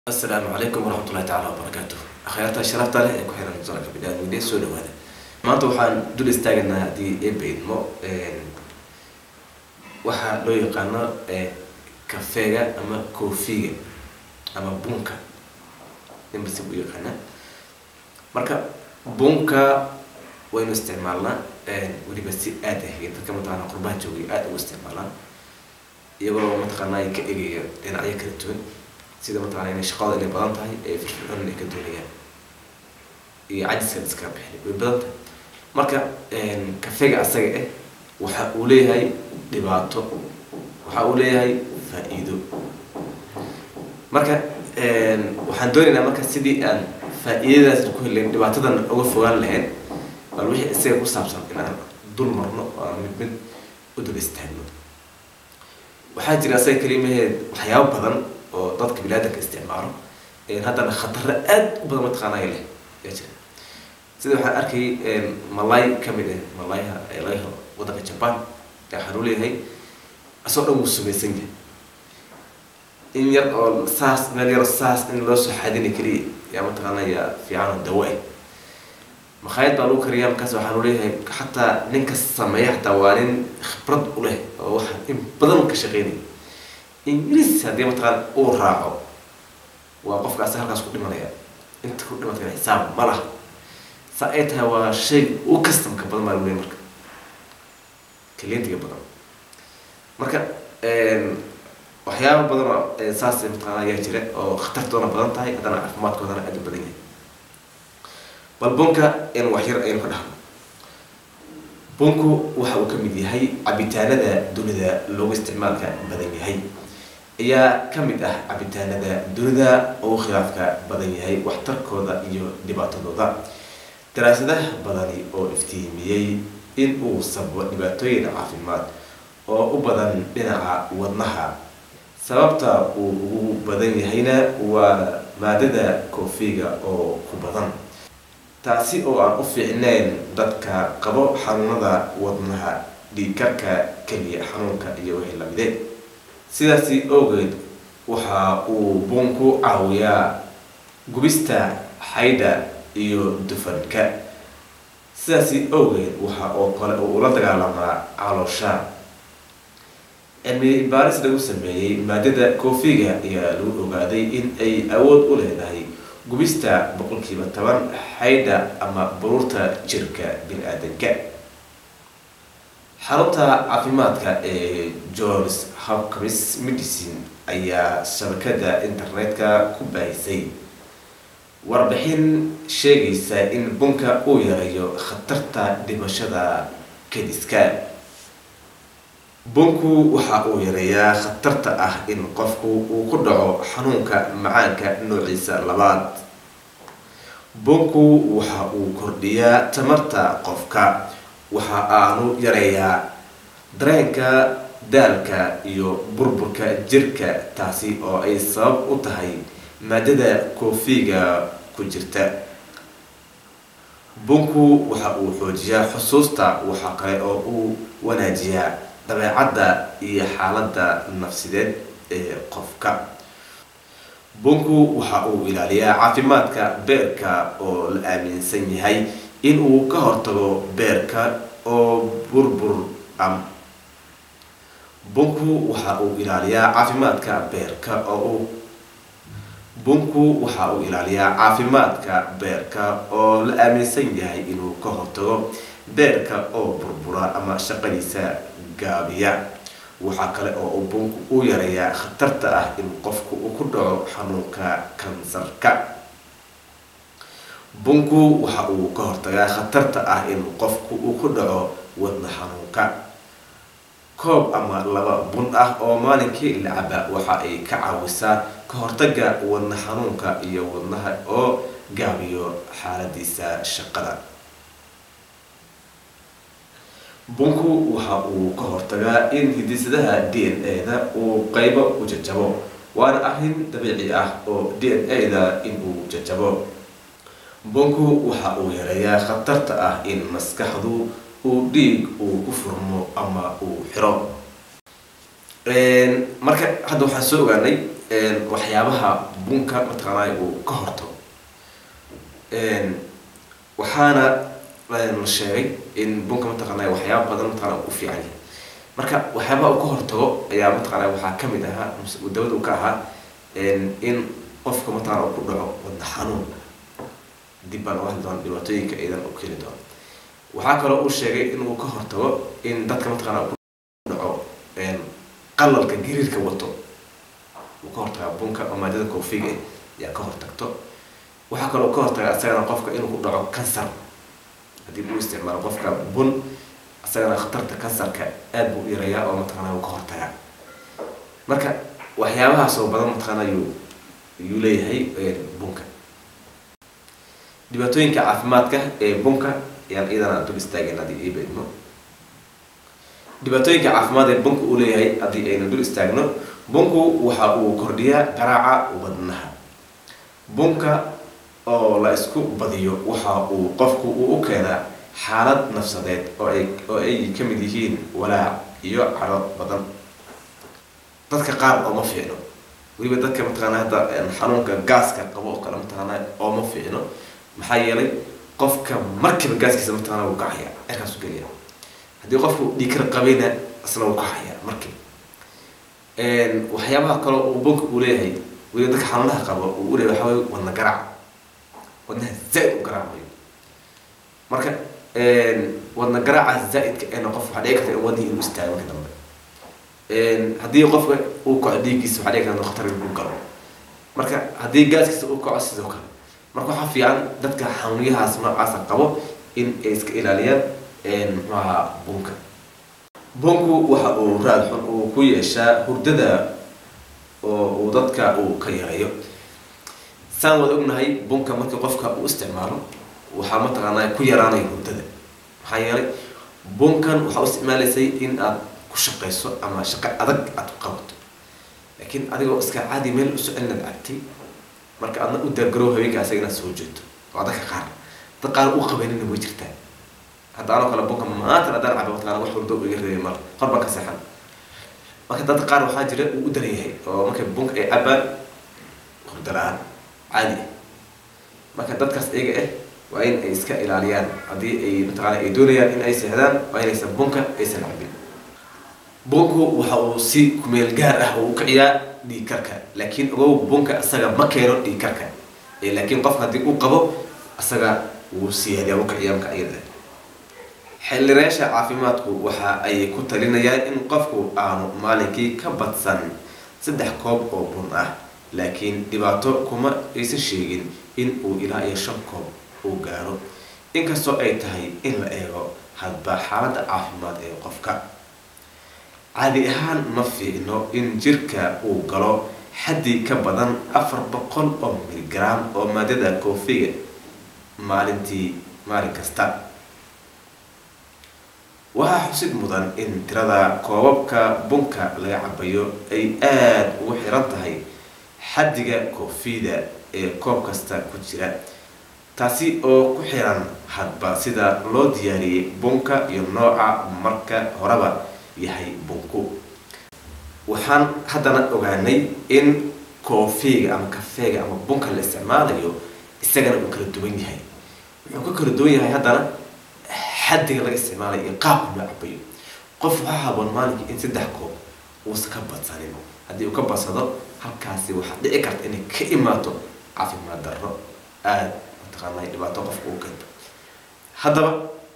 asalaamu calaykum waraxmatullahi tacaala wabarakaatu akhyaarta sharafta leh ee ku xiran musalka bidhaamide soo dhawaada maanta waxaan dul istaagaynaa haddii eeba idmo waxaa loo yaqaano kafeega ama koofiga ama bunka nimbasi u yaqaanaa marka bunka waynu isticmaalnaa weliba si aad ah dadka mataqaana qurbaha joogay aada ugu isticmaalaan iyagoo mataqaana ay ka egaya dhinacyo kala duwan sida mataqana inay shaqada inay badan tahay ee firfircoon inay ka doonayaan iyo cajiskan iska bixin way badan tahay marka kafeega asaga ah waxa uu leeyahay dhibaato waxa uu leeyahay faa-iido marka waxaan doonaynaa marka sidii aan faa-iidadaas ku helayn dhibaatadan uga fogaan lahayn bal wixii isaga ku saabsan inaan dul marno oo aan mid mid u dul istaagno waxaa jira asaga kalimaheed waxyaabo badan oo dadka bilaadanka isticmaalo haddana khataro aad u badan mataqaanaya leh yaa jira sida waxaan arkay malay kamid ah malayha laga helo waddanka jaban waxaan u leeyahay asoo dhan wuu sumaysan yahay in yar oo saas meel yar saas in loo soo xadina keliya yaa mataqaanaya fiican oo dawa ah makhaayad baa lagu kariyaa markaas waxaan u leeyahay xataa ninka sameeya xataa waa nin khibrad u leh oo waxa in badan ka shaqeynaya ingiriis haddii mataqaan uu raaco waa qofkaasi halkaas ku dhimanaya inta ku dhimatay xisaab ma laha saa ay tahay waa shay u kastamka badan baa luley marka kalientiga badan marka waxyaaba badan oo saas mataqaana ayaa jira oo khatartoona badan tahay haddana caafimaadkoodana aada u badan yahay bal bunka in wax yar aynu ka dhahno bunku waxa uu ka mid yahay cabitaanada dunida loogu isticmaalka badan yahay ayaa ka mid ah cabitaanada dunida ugu khilaafka badan yahay waxtarkooda iyo dhibaatadooda daraasadaha badani oo iftiimiyey in uu sababo dhibaatooyin caafimaad oo u badan dhinaca wadnaha sababta uu ugu badan yahayna waa maadada koofiga oo ku badan taasi oo aan u fiicnayn dadka qabo xanuunada wadnaha dhiigkarka keliya xanuunka iyo wixii lamide sidaasi awgeed waxa uu bunku caawiyaa gubista xaydha iyo dufanka sidaasi awgeed waxa oo kale uu ula dagaalamaa caloosha cilmi baaris lagu sameeyey maadada koofiga ayaa lagu ogaaday in ay awood u leedahay gubista boqolkiiba toban xaydha ama baruurta jirka bini-aadanka xarunta caafimaadka ee johns hopkins medicine ayaa shabakada internetka ku baahisay warbixin sheegaysa in bunka uu yareeyo khatarta dhimashada kadiska bunku waxa uu yareeyaa khatarta ah in qofku uu ku dhaco xanuunka macaanka noociisa labaad bunku waxa uu kordhiyaa tamarta qofka waxa aanu yareeyaa dareenka daalka iyo burburka jirka taasi oo ay sabab u tahay maadada koofiga ku jirta bunku waxa uu xoojiyaa xusuusta waxa kale oo uu wanaajiyaa dabeecadda iyo xaaladda nafsideed ee qofka bunku waxa uu ilaaliyaa caafimaadka beerka oo la aaminsan yahay in uu ka hortago beerka oo burbur am bunku waxa uu ilaaliyaa caafimaadka beerka oo uu bunku waxa uu ilaaliyaa caafimaadka beerka oo la aaminsan yahay inuu ka hortago beerka oo burbura ama shaqadiisa gaabiya waxaa kale oo uu bunku u yareeyaa khatarta ah in qofku uu ku dhaco xanuunka kansarka bunku waxa uu ka hortagaa khatarta ah in qofku uu ku dhaco wadna xanuunka koob ama laba bun ah oo maalinkii la caba waxa ay ka caawisaa ka hortaga wadna xanuunka iyo wadnaha oo gaabiyo xaaladiisa shaqada bunku waxa uu ka hortagaa in hidisadaha d n a-da uu qeybo u jajabo waana arrin dabiici ah oo d n a-da in uu jajabo bunku waxa uu yareeyaa khatarta ah in maskaxdu uu dhiig uu ku furmo ama uu xiro marka hadda waxaan soo ogaanay waxyaabaha bunka mataqaanaa uu ka hortago waxaana la sheegay in bunka mataqaanaa waxyaaba badan mataqana u fiican yahay marka waxyaabaha uu ka hortago ayaa mataqaanaa waxaa kamid ahaa dawada uu ka ahaa in qofka mataqana uu ku dhaco wadna xanuun dib baan uga hadli doona dhibaatooyinka idan u keeni doono waxaa kaloo uu sheegay inuu ka hortago in dadka mataqaana ku dhaco qalalka gariirka wato uu ka hortagaa bunka oo maadada koofiga ayaa ka hortagto waxaa kaloo ka hortaga isagana qofka inuu ku dhaco kansar haddii uu isticmaalo qofka bun isagana khatarta kansarka aada buu u yarayaa oo mataqaana uu ka hortagaa marka waxyaabahaas oo badan mataqaana yuu yuu leeyahay bunka dhibaatooyinka caafimaadka ee bunka ayaan iyadana dul istaageen haddii ii beedmo dhibaatooyinka caafimaad ee bunka uu leeyahay haddii aynu dul istaagno bunku waxa uu kordhiyaa garaaca wadnaha bunka oo la isku badiyo waxa uu qofku uu u keenaa xaalad nafsadeed oo ay oo ay ka mid yihiin walaac iyo caro badan dadka qaar ooma fiicno weliba dadka mataqaana hadda xanuunka gaaska qabo oo kale mataqaana ooma fiicno maxaa yeelay qofka markiiba gaaskiisa mataqaana wuu kacaya cirkaas u gelaya haddii qofku dhiikar qabayna isna wuu kacaya markiiba waxyaabaha kale uu bunka uu leeyahay weliba dadka xanuunaha qabo uu u leeyahay waxaa waye wadna garaac wadnaha zaa-id u garaacayo marka wadna garaaca zaa-idka eena qof waxaa dhici karta in wadnihii inuu istaago marka dambe haddii qofka uu kaco dhiiggiisa waxaa dhici karta khatar inuu galo marka haddii gaaskiisa uu kaco sidoo kale marka waxaa fiican dadka xanuunyahaas noocaasa qabo in ay iska ilaaliyaan muxuu ahaa bunka bunku waxa uu raad xun uu ku yeeshaa hurdada oo uu dadka uu ka yareeyo saan wada ognahay bunka markii qofka uu isticmaalo waxaa mataqaanaa ku yaraanaya hurdada maxaa yeelay bunkan waxaa u isticmaalaysay in aad ku shaqayso ama shaqo adag aad ku qabato laakiin adigoo iska caadi meel u socon inaad cabtay marka aadna u daargarow habeenka asaga inaad soo jeeto waa dadka qaar dad qaar u qabanina way jirtaa hadda anoo kale bunka maanta haddaan cabo mataqaana wax hurdo iga reebay mar hor baan ka seexan marka dadka qaar waxaa jira uu u daran yahay oo markay bunka ay cabaan hurdo la-aan caadi ah marka dadkaas iyaga ah waa in ay iska ilaaliyaan haddii ay mataqaana ay doonayaan in ay seexdaan waa inaysan bunka aysan cabin bunku waxa uu si kumeel gaar ah uu kiciyaa dhiig karka laakiin ogow bunka isaga ma keeno dhiig karka laakiin qofka haddii uu qabo isaga wuu siyaadiyaa u kiciyaa marka iyada xildhireesha caafimaadku waxa ay ku talinayaan in qofku aanu maalinkii ka badsan saddex koob oo bun ah laakiin dhibaato kuma aysan sheegin in uu ilaa iyo shan koob uu gaaro inkastoo ay tahay in la eego hadba xaaladda caafimaad ee qofka caadi ahaan ma fiicno in jirka uu galo xaddi ka badan afar boqol oo miligram oo maadada koofiga maalintii maalin kasta waxaa xusid mudan in tirada koobabka bunka laga cabayo ay aada ugu xiran tahay xaddiga koofida ee koob kasta ku jira taasi oo ku xiran hadba sida loo diyaariyey bunka iyo nooca marka horeba yahay bunku waxaan haddana ogaanay in koofiga ama kafeega ama bunka la isticmaalayo isagana uu kala duwan yahay wuxuu ka kala duwan yahay haddana xaddiga laga isticmaalayo iyo qaabka loo cabayo qof waxaa haboon maalinkii in saddex koob uusan ka badsanin haddii uu ka badsado halkaasi waxaa dhici karta inay ka imaato caafimaad darro aada mataqaanaa dhibaato qofka uu keento haddaba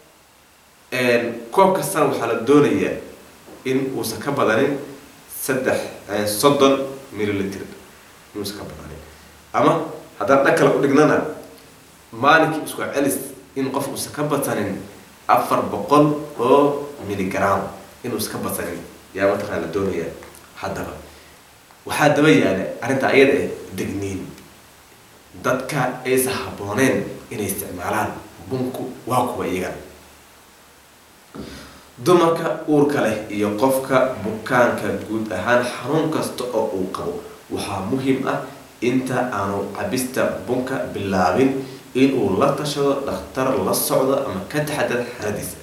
koob kastana waxaa la doonayaa in uusan ka badanin saddex soddon millilitr inuusan ka badanin ama haddaan dhan kale u dhignana maalinkii isku celis in qof uusan ka badsanin afar boqol oo milligram inuusan ka badsanin yaa mataqana la doonaya haddaba waxaa daba yaala arrinta ayada eh degniin dadka aysan habbooneen inay isticmaalaan bunku waa kuwa iyagan dumarka uurka leh iyo qofka bukaanka guud ahaan xanuun kasta oo uu qabo waxaa muhiim ah inta aanu cabista bunka bilaabin inuu la tashado dhakhtar la socdo ama ka taxadar xaaladiisa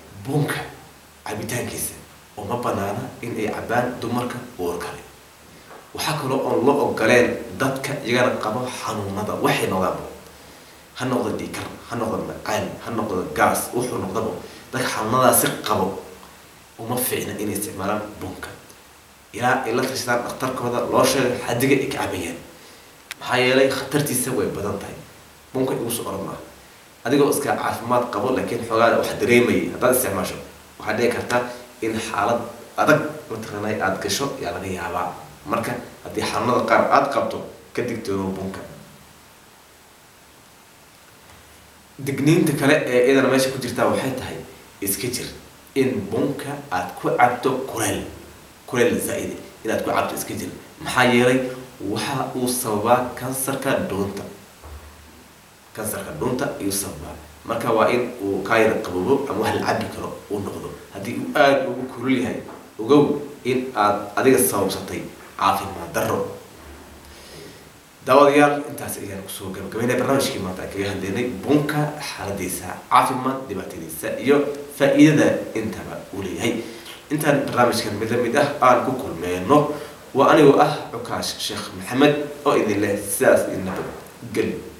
bunka cabitaankiisa uma banaana in ay cabaan dumarka uurka leh waxaa kaloo oon la ogoleen dadka iyagana qabo xanuunada waxay noqdaanba ha noqdo dhiikar ha noqdo macaan ha noqdo gaas wuxuu noqdaba dadka xanuunadaasi qabo uma fiicna inay isticmaalaan bunka ilaa ay la tashadaan dhakhtarkooda loo sheegay xadiga ay ka cabayaan maxaa yeelay khatartiisa way badan tahay bunka igu soo oran maaha adigoo iska caafimaad qabo laakiin xoogaa wax dareemayay haddaad isticmaasho waxaa dhici karta in xaalad adag mataqaanay aada gasho yaa laga yaabaa marka haddii xanuunada qaar aada qabto ka digtoono bunka digniinta kale ee iyadana meesha ku jirtaa waxay tahay iska jir in bunka aada ku cabto kuleel kuleel zaa-ide inaad ku cabto iska jir maxaa yeelay waxa uu sababaa kansarka dhuunta kansarka dhuunta ayuu sababaa marka waa in uu kaa yara qaboobo ama wax la cabi karo uu noqdo haddii uu aada ugu kulul yahay ogow in aad adiga sababsatay caafimaad darro daawadayaal intaas ayaan kusoo gabagabeynay barnaamijkii maanta aan kaga hadlaynay bunka xaaladiisa caafimaad dhibaatadiisa iyo faa-iidada intaba uu leeyahay intaan barnaamijkan mid la mid ah aan ku kulmeyno waa anigoo ah cukaash sheekh maxamed oo idin leh sidaas idin nabad geli